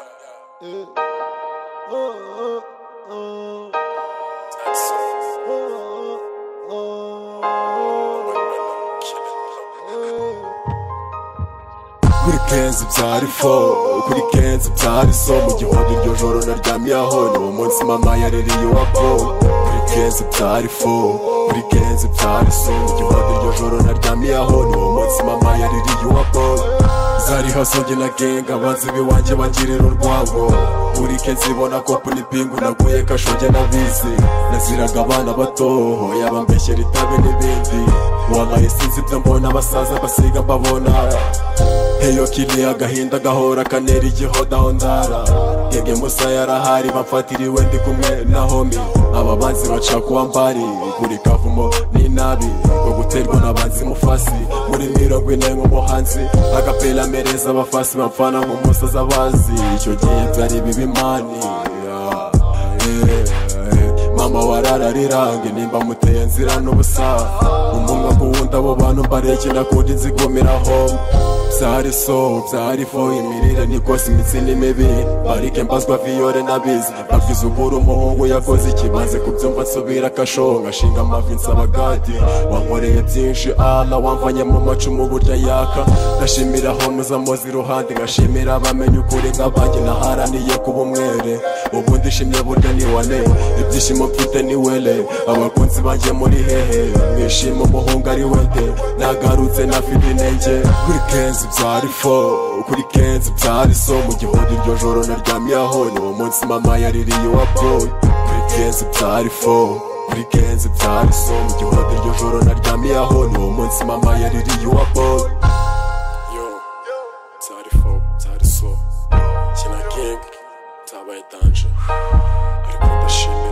Yeah. Oh, oh, oh. Oh, oh, oh. kurikenzi byari fo kurikenzi byari so mu gihondo iryo joro naryamye aho ni uwo munsi mama yaririye iwabo kurikenzi byari fo kurikenzi byari so mu gihondo iryo joro naryamye aho ni uwo munsi mama yaririye iwabo zari hasonge na genga banzi biwanjye bangirira urwabo buri ke nzibona ko kuri pingu naguye kashonge nabizi naziraga abana bato yabambeshyera itabi n'ibindi wallahi sinzi ibyo mbona abasaza basiga mbabona Heyo kili agahinda gahora kanera igihodaho ndara Genge musa yarahari bamfatiriwe ndi kumwe na homi Aba banzi baca kuwa mbari Buri kavumo ni nabi Ngo guterwa n'abanzi mufasi Muri mirongo ine nk'umuhanzi Agapela mereza abafasi bamfana nk'umusaza bazi Icyo gihe byari bibi mani yeah. Eh, mama warararirange nimba muteye nzira n'ubusa umunwa kuwundi abo bantu mbarekera kundi nzigumiraho byari so byari fo imirire nikose imitsi ni mibi parike mbazwa viyore nabizi babwiza ubura umuhungu yakoze ikibanze kubyumva nsubira akashonga ashinga amavi nsabagadi wankoreye byinshi ala wamvanye mu macumu burya yaka ndashimira homuza muzi iruhande ngashimira abamenye ukuri nk'abanjye naharaniye kuba umwere ubu ndishimye burya ni wane ibyishimo mfite ni wele abakunzi banjye muri hehe mwishima umuhungu ari wete nagarutse nafite intege kuri kenzi byari fo kuri kenzi byari so mu gihugu iryo joro naryamyeho ni uwo munsi mama yaririye iwa boy kuri kenzi byari fo kuri kenzi byari so mu gihugu iryo joro naryamyeho ni uwo munsi mama yaririye iwa boy yo byari fo byari so kina king byabaye danje ariko ndashimira